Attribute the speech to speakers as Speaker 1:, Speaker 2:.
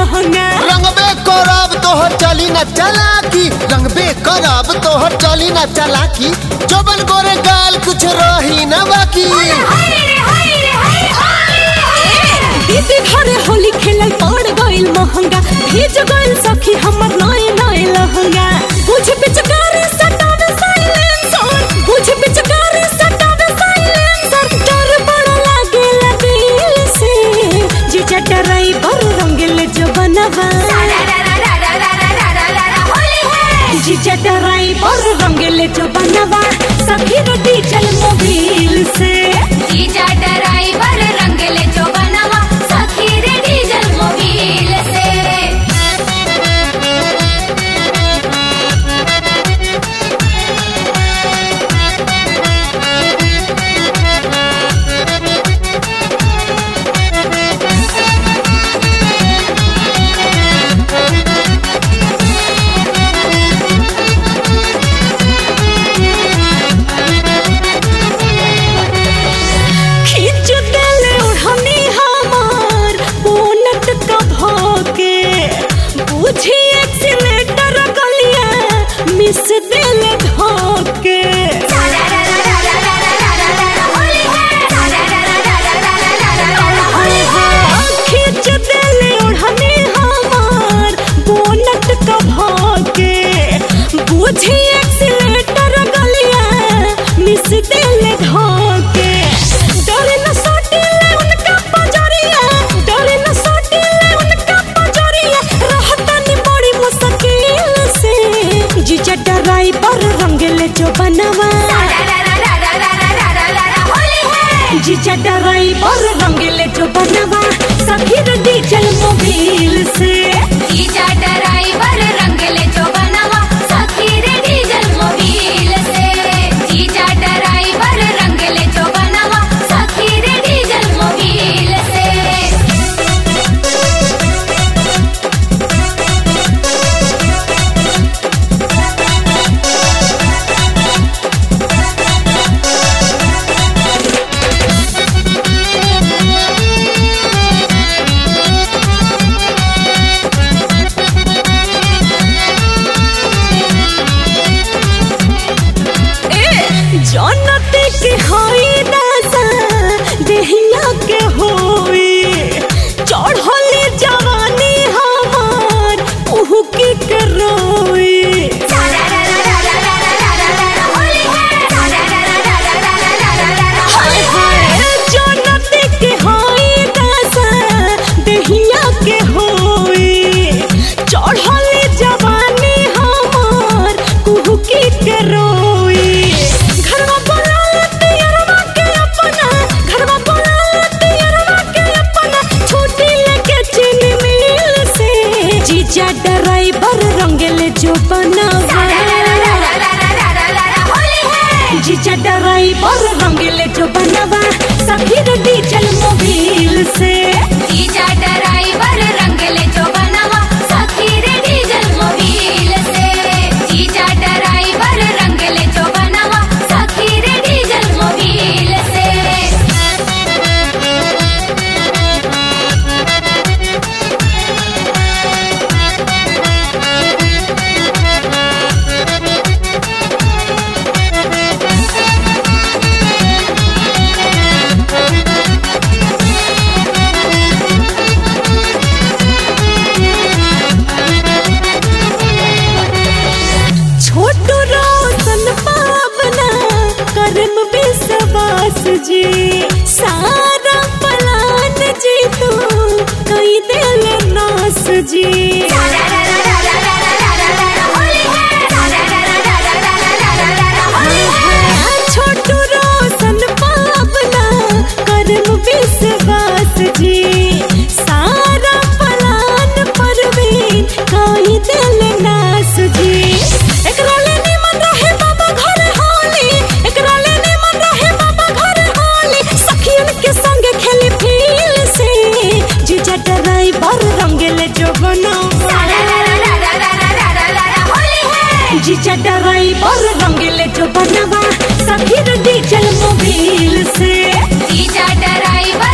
Speaker 1: लहंगा
Speaker 2: रंगबे करब तोहर चली न चलाकी रंगबे करब तोहर चली न चलाकी जबन गोरे गाल कुछ रही न बाकी
Speaker 1: दीदी घरे होली खेलल पड़ गइल महंगा भीज गइल सखी हमर नए नए लहंगा बुझ पिचकारी सटावे साइलेंसर बुझ पिचकारी सटावे साइलेंसर डर बड़ा लागेला दिल से जीजा डराई बर रंगेले जो बनवा जीजा डराई बर रंगेले जो बनवा सखी रोटी चल मोबिल से
Speaker 3: जीजा ड्राइवर रंगले जो बनवा सखी रे डीजल मोबिल से
Speaker 1: खींच देले ओढ़नी हमार बोनट का भोके बुझी एक्सीलेटर गलिया मिस देले धोके खींच देले ओढ़नी हमार बोनट का भोके बुझी एक्सीलेटर गलिया मिस देले धोके डरे न सोटिले उनका पजरिया डरे न सोटिले उनका पजरिया रहतनी बड़ी मुश्किल से जीजा ड्राइवर रंगले जो बनवा जीजा ड्राइवर रंगले जो बनवा सखी डीजल मोबिल से
Speaker 3: जीजा ड्राइवर रंगले जो बनवा सखी रे डीजल मोबिल से जीजा ड्राइवर रंगले जो बनवा सखी रे डीजल मोबिल से
Speaker 1: जनते के होई दासा देहिया के होई चढ़ली जवानी हमार उहु की करोई हाय हाय जनते के होई दासा देहिया के होई चढ़ली जवानी हमार उहु की करोई घरवा बोला तियरवा के अपना घरवा बोला तियरवा के अपना छुट्टी लेके चीनी मिल से जीजा ड्राइवर रंगले जो बनावा जीजा ड्राइवर रंगले जो बनवा सखी रे डीजल मोबिल से
Speaker 3: जीजा ड्राइवर रंगले जो बनवा सखी रे डीजल मोबिल से जीजा ड्राइवर रंगले जो बनवा सखी रे डीजल मोबिल से
Speaker 1: छोटू रोशन पावना करम विश्वास जी सारा पलान जी तू कई दिल नास जी छोटू रोशन पावना करम विश्वास जी सारा पलान परवीन कई दिल नास जी एकरा ले निमन रहे बाबा घर होली एकरा ले निमन रहे बाबा घर होली सखियन के संग खेली फील से जीजा ड्राइवर रंगले जो बनवा जीजा ड्राइवर रंगले जो बनवा सखी डीजल मोबिल से
Speaker 3: जीजा ड्राइवर